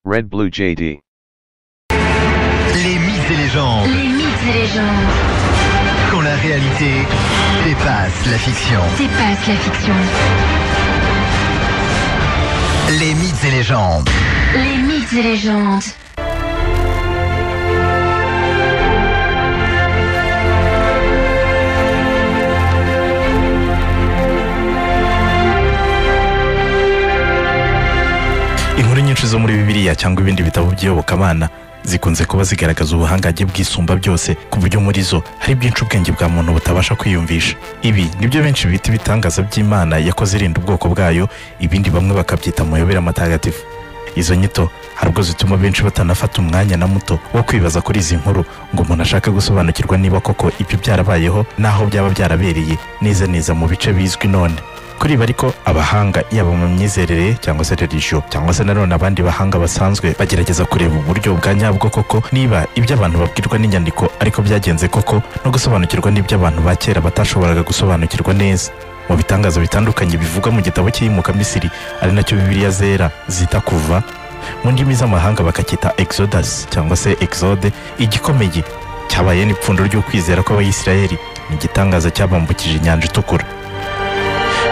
Red Blue JD. Les mythes et légendes. Les mythes et légendes Quand la réalité dépasse la fiction. dépassent la fiction. Les mythes et légendes. Les mythes et légendes. inkuru nyinshi zo muri bibiliya cyangwa ibindi bitabo by'iyobokamana zikunze kuba zigaragaza ubuhangange bwisumba byose ku buryo muri zo hari bwinshi ubwenge bwa muntu butabasha kwiyumvisha ibi nibyo benshi bita ibitangaza by'imana yakoze irinda ubwoko bwayo ibindi bamwe bakabyita amayobera matagatifu izo nyito hari ubwo zituma benshi batanafata umwanya na muto wo kwibaza kuri izi nkuru ngo umuntu ashake gusobanukirwa niba koko ibyo byarabayeho n'aho byaba byarabereye neza neza mu bice bizwi none kuri ibi ariko abahanga yaba mu myizerere cyangwa se religiyo cyangwa se nanone abandi bahanga basanzwe bagerageza kureba uburyo bwa nyabwo koko niba ibyo abantu babwirwa n'inyandiko ariko byagenze koko no gusobanukirwa n'ibyo abantu ba kera batashoboraga gusobanukirwa neza mu bitangazo bitandukanye bivugwa mu gitabo cy'iyimuka misiri ari nacyo bibiliya zera zita kuva mu ndimi z'amahanga bakacyita exodus cyangwa se exode igikomeye cyabaye n'ipfundo ry'ukwizera kw'abayisiraheli ni igitangaza cyabambukije inyanja itukura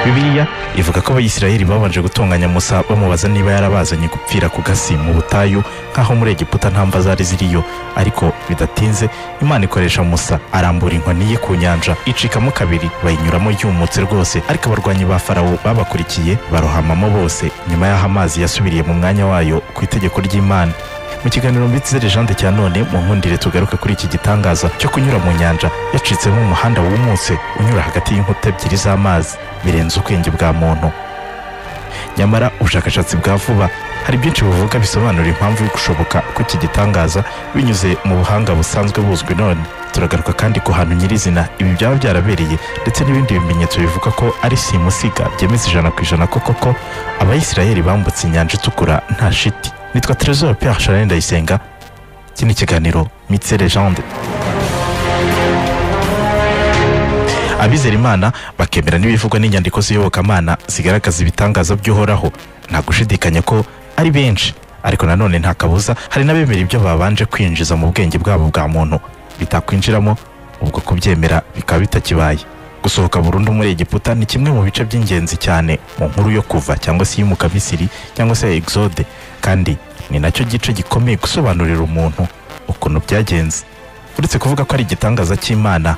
bibiliya ivuga ko abayisiraheli babanje gutunganya musa bamubaza niba yarabazanye gupfira ku gasi mu butayu nk'aho muri egiputa nta mva zari ziriyo ariko bidatinze imana ikoresha musa arambura inkoni ye ku nyanja icikamo kabiri bayinyuramo yumutse rwose ariko abarwanyi ba farawo babakurikiye barohamamo bose nyuma y'aho amazi yasubiriye mu mwanya wayo ku itegeko ry'imana mu kiganiro mbitse legende cya none mu nkundire tugaruka kuri iki gitangaza cyo kunyura mu nyanja yacitsemo umuhanda wumutse unyura hagati y'inkuta ebyiri z'amazi birenze ubwenge bwa muntu nyamara ubushakashatsi bwa vuba hari byinshi buvuga bisobanura impamvu yo gushoboka kw'iki gitangaza binyuze mu buhanga busanzwe buzwi none turagaruka kandi ku hantu nyirizina ibi byaba byarabereye ndetse n'ibindi bimenyetso bivuga ko ari simusiga byemeza ijana ku ijana ko koko abayisiraheli bambutse inyanja itukura nta shiti nitwa Trezor Pierre Charles Ndayisenga iki ni ikiganiro mitse legende abizera imana bakemera n'ibivugwa n'inyandiko z'iyobokamana zigaragaza ibitangaza by'uhoraho nta gushidikanya ko ari benshi ariko nanone nta kabuza hari n'abemera ibyo babanje kwinjiza mu bwenge bwabo bwa muntu bitakwinjiramo ubwo kubyemera bikaba bitakibaye gusohoka burundu muri egiputa ni kimwe mu bice by'ingenzi cyane mu nkuru yo kuva cyangwa se iyimuka misiri cyangwa se exode kandi ni nacyo gice gikomeye gusobanurira umuntu ukuntu byagenze uretse kuvuga ko ari igitangaza cy'imana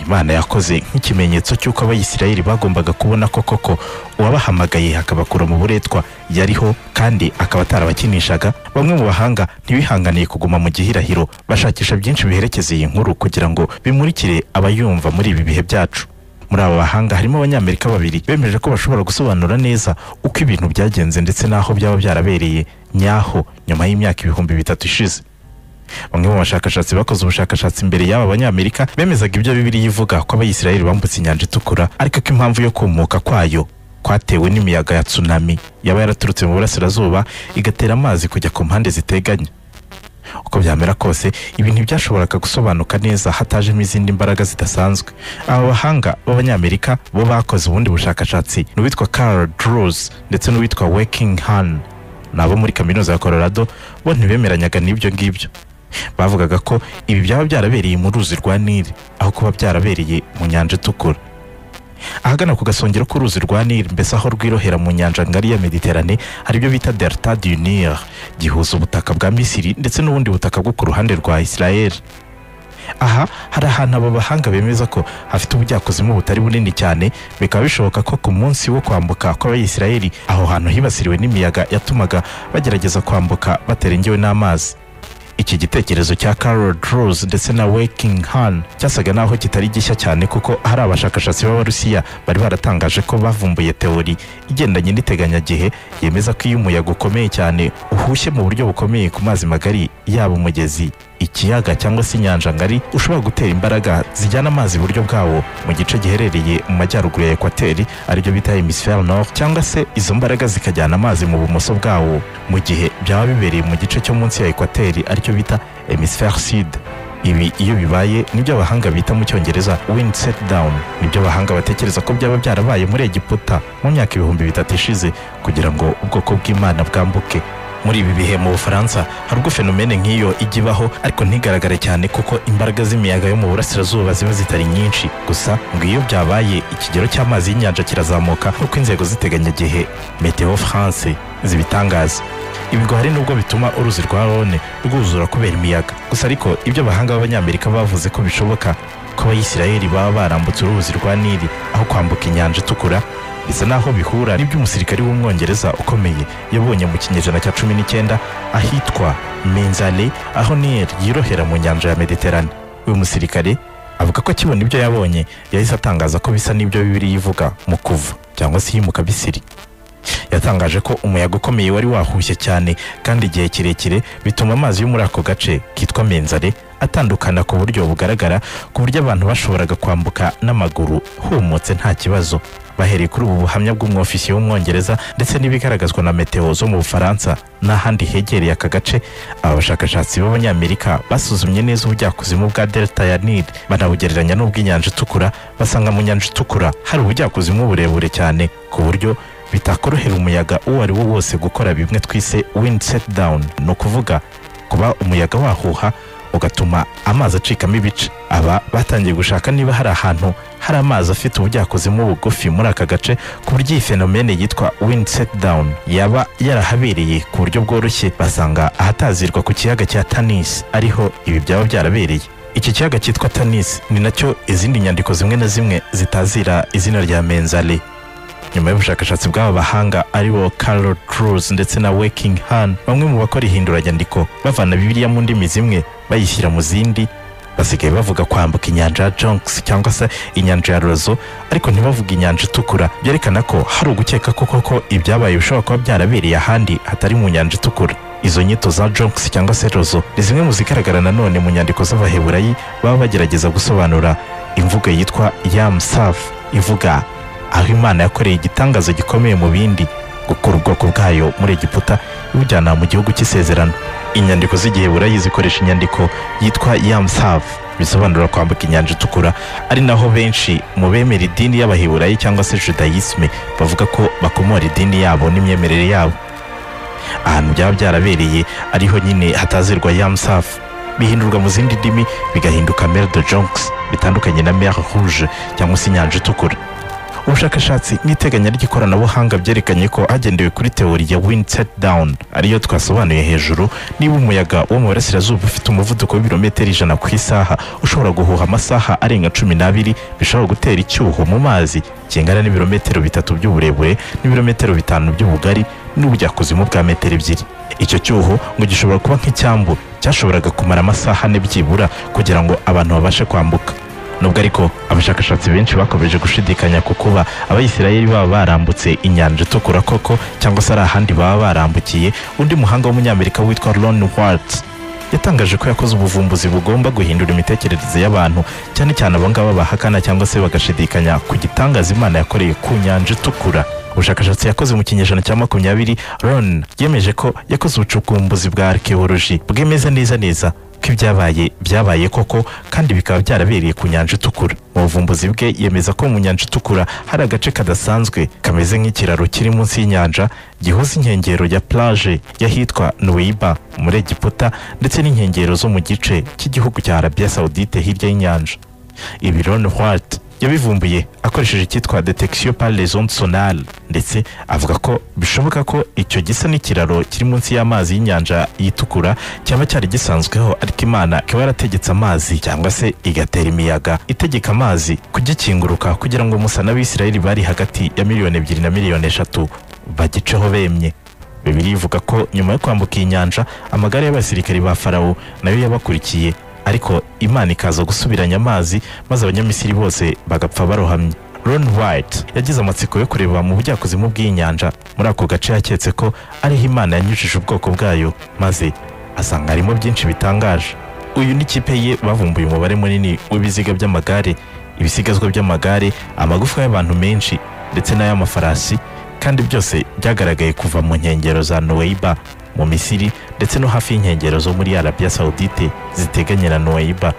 imana yakoze nk'ikimenyetso cy'uko abayisiraheli bagombaga kubona ko koko uwabahamagaye akabakura mu buretwa yariho kandi akaba atarabakinishaga bamwe mu bahanga ntibihanganiye kuguma mu gihirahiro bashakisha byinshi biherekeza iyi nkuru kugira ngo bimurikire abayumva muri ibi bihe byacu muri aba bahanga harimo abanyamerika babiri bemeje ko bashobora gusobanura neza uko ibintu byagenze ndetse n'aho byaba byarabereye nyaho nyuma y'imyaka ibihumbi bitatu ishize bamwe mu bashakashatsi bakoze ubushakashatsi imbere y'aba banyamerika bemezaga ibyo bibiliya ivuga ko abayisiraheli bambutse inyanja itukura ariko ko impamvu yo kumuka kwayo kwatewe n'imiyaga ya tsunami yaba yaraturutse mu burasirazuba igatera amazi kujya ku mpande ziteganye uko byamera kose ibi ntibyashoboraga gusobanuka neza hatajemo izindi mbaraga zidasanzwe aba bahanga b'abanyamerika bo bakoze ubundi bushakashatsi n'uwitwa Carl Drews ndetse n'uwitwa Wakingham ni abo muri kaminuza ya Colorado bo ntibemeranyaga n'ibyo ngibyo bavugaga ko ibi byaba byarabereye mu ruzi rwa Nile aho kuba byarabereye mu nyanja itukura ahagana ku gasongero k'uruzi rwa nili mbese aho rwirohera mu nyanja ngari ya mediterane hari ibyo bita delta du nil gihuza ubutaka bwa misiri ndetse n'ubundi butaka bwo ku ruhande rwa israel aha hari ahantu aba bahanga bemeza ko hafite ubujyakuzimu butari bunini cyane bikaba bishoboka ko ku munsi wo kwambuka kw'abayisiraheli aho hantu hibasiriwe n'imiyaga yatumaga bagerageza kwambuka batarengewe n'amazi iki gitekerezo cya Carol Drews ndetse na Wakingham cyasaga naho kitari gishya cyane kuko hari abashakashatsi b'Abarusiya bari baratangaje ko bavumbuye teori igendanye n'iteganyagihe yemeza ko iyo umuyaga ukomeye cyane uhushye mu buryo bukomeye ku mazi magari yaba umugezi ikiyaga cyangwa se inyanja ngari ushobora gutera imbaraga zijyana amazi iburyo bwawo mu gice giherereye mu majyaruguru ya ekwateri aribyo bita hemisifere nord cyangwa se izo mbaraga zikajyana amazi mu bumoso bwawo mu gihe byaba bibereye mu gice cyo munsi ya ekwateri aricyo bita hemisifere sud ibi iyo bibaye nibyo abahanga bita mu cyongereza wind set down nibyo abahanga batekereza ko byaba byarabaye muri egiputa mu myaka ibihumbi bitatu ishize kugira ngo ubwoko bw'imana bwambuke muri ibi bihe mu bufaransa hari ubwo fenomene nk'iyo ijya ibaho ariko ntigaragare cyane kuko imbaraga z'imiyaga yo mu burasirazuba ziba zitari nyinshi gusa ngo iyo byabaye ikigero cy'amazi y'inyanja kirazamuka nk'uko inzego z'iteganyagihe meteo france zibitangaza ibi ngo hari n'ubwo bituma uruzi rwa rhone rwuzura kubera imiyaga gusa ariko ibyo abahanga b'abanyamerika bavuze ko bishoboka ko abayisiraheli baba barambutse uruzi rwa nili aho kwambuka inyanja itukura bisa n'aho bihura n'ibyo umusirikari w'umwongereza ukomeye yabonye mu kinyejana cya cumi n'icyenda ahitwa menzale aho nili yirohera mu nyanja ya mediterane uyu musirikare avuga ko akibona ibyo yabonye yahise atangaza ko bisa n'ibyo bibiri yivuga mu kuva cyangwa se yimuka bisiri yatangaje ko umuyaga ukomeye wari wahushye cyane kandi igihe kirekire bituma amazi yo muri ako gace kitwa menzare atandukana ku buryo bugaragara ku buryo abantu bashoboraga kwambuka n'amaguru humutse nta kibazo bahereye kuri ubu buhamya bw'umwofisiye w'umwongereza ndetse n'ibigaragazwa na meteo zo mu bufaransa n'ahandi hegereye aka gace aba bashakashatsi b'abanyamerika basuzumye neza ubujyakuzimu bwa delta ya nil banabugereranya n'ubw'inyanja itukura basanga mu nyanja itukura hari ubujyakuzimu burebure cyane ku buryo bitakorohera umuyaga uwo ari wo wose gukora bimwe twise wind set down ni ukuvuga kuba umuyaga wahuha ugatuma amazi acikamo ibice aba batangiye gushaka niba hari ahantu hari amazi afite ubujyakuzimu bugufi muri aka gace ku buryo iyi fenomene yitwa wind set down yaba yarahabereye ku buryo bworoshye basanga ahatazirwa ku kiyaga cya tanis ariho ibi byaba byarabereye iki kiyaga cyitwa tanis ni nacyo izindi nyandiko zimwe na zimwe zitazira izina rya menzale nyuma y'ubushakashatsi bw'aba bahanga aribo Carol Cruz ndetse na Waking Han bamwe mu bakora ihinduranyandiko bavana bibiliya mu ndimi zimwe bayishyira mu zindi basigaye bavuga kwambuka inyanja ya Jonks cyangwa se inyanja ya Rozo ariko ntibavuga inyanja itukura byerekana ko hari ugukeka ko koko ibyabaye bishobora kuba byarabereye ahandi hatari mu nyanja itukura izo nyito za Jonks cyangwa se Rozo ni zimwe mu zigaragara nanone mu nyandiko z'abaheburayi baba bagerageza gusobanura imvugo yitwa Yam Saf ivuga aho imana yakoreye igitangazo gikomeye mu bindi gukura ubwoko bwayo muri egiputa ibujyana mu gihugu cy'isezerano inyandiko z'igiheburayi zikoresha inyandiko yitwa yamsav bisobanura kwambuka inyanja itukura ari naho benshi mu bemera idini y'abaheburayi cyangwa se judayisme bavuga ko bakomora idini yabo n'imyemerere yabo ahantu byaba byarabereye ariho nyine hatazirwa yamsav bihindurwa mu zindi ndimi bigahinduka mer de jonks bitandukanye na mer rouge cyangwa se inyanja itukura ubushakashatsi n'iteganya ry'ikoranabuhanga byerekanye ko hagendewe kuri teori ya wind set down ariyo twasobanuye hejuru niba umuyaga wo mu burasirazuba ufite umuvuduko w'ibirometero ijana ku isaha ushobora guhuha amasaha arenga cumi n'abiri bishobora gutera icyuho mu mazi kingana n'ibirometero bitatu by'uburebure n'ibirometero bitanu by'ubugari n'ubujyakuzimu bwa metero ebyiri icyo cyuho ngo gishobora kuba nk'icyambu cyashoboraga kumara amasaha ane byibura kugira ngo abantu babashe kwambuka nubwo ariko abashakashatsi benshi bakomeje gushidikanya ku kuba abayisirayeli baba barambutse inyanja itukura koko cyangwa se ari ahandi baba barambukiye undi muhanga w'umunyamerika witwa ron Waltz yatangaje ko yakoze ubuvumbuzi bugomba guhindura imitekerereze y'abantu cyane cyane abo ngabo bahakana cyangwa se bagashidikanya ku gitangaza imana yakoreye ku nyanja itukura ubushakashatsi yakoze mu kinyejana cya makumyabiri ron yemeje ko yakoze ubucukumbuzi bwa arikewoloji bwemeza neza neza ko ibyabaye byabaye koko kandi bikaba byarabereye ku nyanja itukura mu buvumbuzi bwe yemeza ko mu nyanja itukura hari agace kadasanzwe kameze nk'ikiraro kiri munsi y'inyanja gihuza inkengero ya plage y'ahitwa nuweiba muri egiputa ndetse n'inkengero zo mu gice cy'igihugu cya arabiya sawudite hirya y'inyanja ibi ron Hwart yabivumbuye akoresheje icyitwa detection par les ondes sonales ndetse avuga ko bishoboka ko icyo gisa n'ikiraro kiri munsi y'amazi y'inyanja yitukura cyaba cyari gisanzweho ariko imana ikaba yarategetse amazi cyangwa se igatera imiyaga itegeka amazi kugikinguruka kugira ngo musa n'abisirayeli bari hagati ya miliyoni ebyiri na miliyoni eshatu bagiceho bemye bibiri ivuga ko nyuma yo kwambuka iyi nyanja amagare y'abasirikari ba farawo nayo yabakurikiye ariko imana ikaza gusubiranya amazi maze abanyamisiri bose bagapfa barohamye ron white yagize amatsiko yo kureba mu bujyakuzimu bw'inyanja muri ako gace yaketse ko ariho imana yanyujije ubwoko bwayo maze asanga harimo byinshi bitangaje uyu n'ikipe ye bavumbuye umubare munini w'ibiziga by'amagare ibisigazwa by'amagare amagufwa y'abantu menshi ndetse n'ay'amafarasi kandi byose byagaragaye kuva mu nkengero za noweiba mu misiri ndetse no hafi y'inkengero zo muri arabiya sawudite ziteganye na noyiba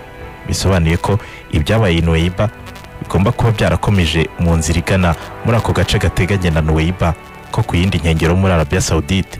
bisobanuye ko ibyabaye noyiba bigomba kuba byarakomeje mu nzira igana muri ako gace gateganye na noyiba ko ku yindi nkengero muri arabiya sawudite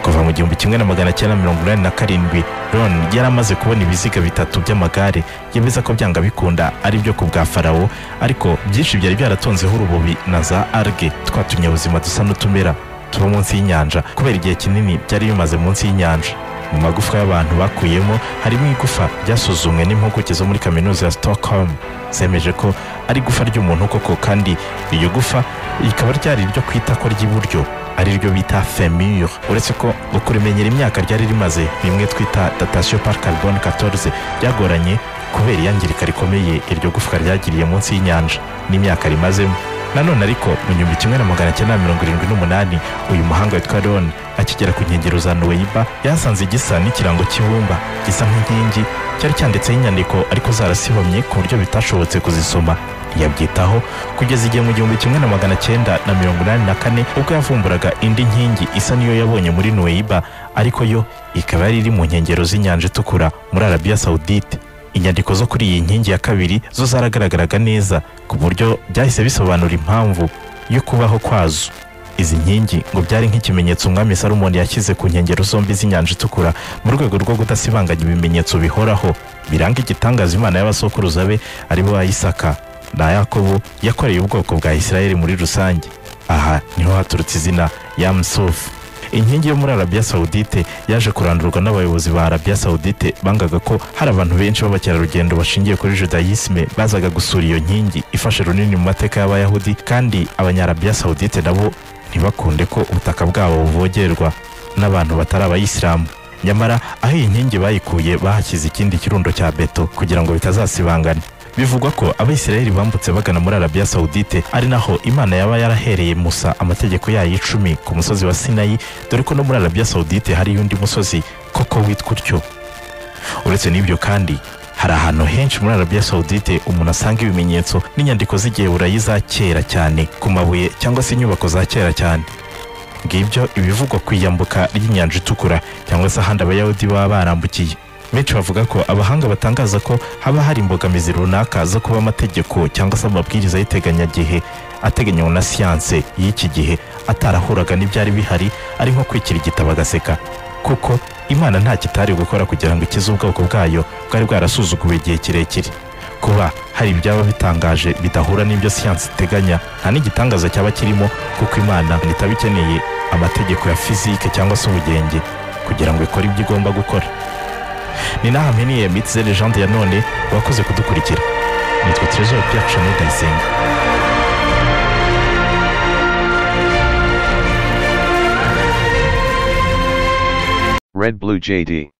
kuva mu gihumbi kimwe na magana cyenda mirongo inani na karindwi ron yari amaze kubona ibiziga bitatu by'amagare yemeza ko byanga bikunda ari byo ku bwa farawo ariko byinshi byari byaratonzeho urubobi na za arge twa tunyabuzima dusa n'utumera tuba munsi y'inyanja kubera igihe kinini byari bimaze munsi y'inyanja mu magufwa y'abantu bakuyemo harimo igufa ryasuzumwe n'impuguke zo muri kaminuza ya stockholm zemeje ko ari igufa ry'umuntu koko kandi iryo gufa rikaba ryari iryo ku itako ry'iburyo ari ryo bita femur uretse ko ngo kurimenyera imyaka ryari rimaze bimwe twita datation par carbone 14 ryagoranye kubera iyangirika rikomeye iryo gufwa ryagiriye munsi y'inyanja n'imyaka rimazemo nanone ariko mu gihumbi kimwe na magana cyenda mirongo irindwi n'umunani uyu muhanga witwa ron akigera ku nkengero za nuweiba yasanze gisa n'ikirango cy'ibumba gisa nk'inkingi cyari cyanditseho inyandiko ariko zarasibamye ku buryo bitashobotse kuzisoma yabyitaho kugeza igihe mu gihumbi kimwe na magana cyenda na mirongo inani na kane ubwo yavumburaga indi nkingi isa niyo yabonye muri nuweiba ariko yo ikaba yari iri mu nkengero z'inyanja itukura muri arabiya sawudite inyandiko zo kuri iyi nkingi ya kabiri zo zaragaragaraga neza ku buryo byahise bisobanura impamvu yo kubaho kwazo izi nkingi ngo byari nk'ikimenyetso umwami salomoni yashyize ku nkengero zombi z'inyanja itukura mu rwego rwo kudasibanganya ibimenyetso bihoraho biranga igitangaza imana y'abasokuruza be aribo ba isaka na yakobo yakoreye ubwoko bwa isirayeli muri rusange aha niho haturutse izina yamusufu inkingi yo muri arabiya sawudite yaje kurandurwa n'abayobozi ba arabiya sawudite bangaga ko hari abantu benshi b'abakerarugendo bashingiye kuri judayisme bazaga gusura iyo nkingi ifashe runini mu mateka y'abayahudi kandi abanyarabiya sawudite nabo ntibakunde ko ubutaka bwabo buvogerwa n'abantu batari abayisilamu nyamara aho iyi nkingi bayikuye bahashyize ikindi kirundo cya beto kugira ngo bitazasibangana bivugwa ko abayisiraheli bambutse bagana muri arabiya sawudite ari naho imana yaba yarahereye musa amategeko yayo icumi ku musozi wa sinayi dore ko no muri arabiya sawudite hariyo undi musozi koko witwa utyo uretse n'ibyo kandi hari ahantu henshi muri arabiya sawudite umuntu asanga ibimenyetso n'inyandiko z'igiheburayi za kera cyane ku mabuye cyangwa se inyubako za kera cyane ngibyo ibivugwa ku iyambuka ry'inyanja itukura cyangwa se ahandi abayahudi baba barambukiye benshi bavuga ko abahanga batangaza ko haba hari imbogamizi runaka zo kuba amategeko cyangwa se amabwiriza y'iteganyagihe ateganywa na siyanse y'iki gihe atarahuraga n'ibyari bihari ari nko kwikira igitabo agaseka kuko imana nta kitari gukora kugira ngo ikize ubwoko bwayo bwari bwarasuzuguwe igihe kirekire kuba hari ibyaba bitangaje bidahura n'ibyo siyansi iteganya nta n'igitangaza cyaba kirimo kuko imana ntitaba ikeneye amategeko ya fizike cyangwa se ubugenge kugira ngo ikore ibyo igomba gukora ni naha mpiniye mitsi legende ya none wakoze kudukurikira nitwa Trejo Pierre Chane Ndayisenga Red Blue JD.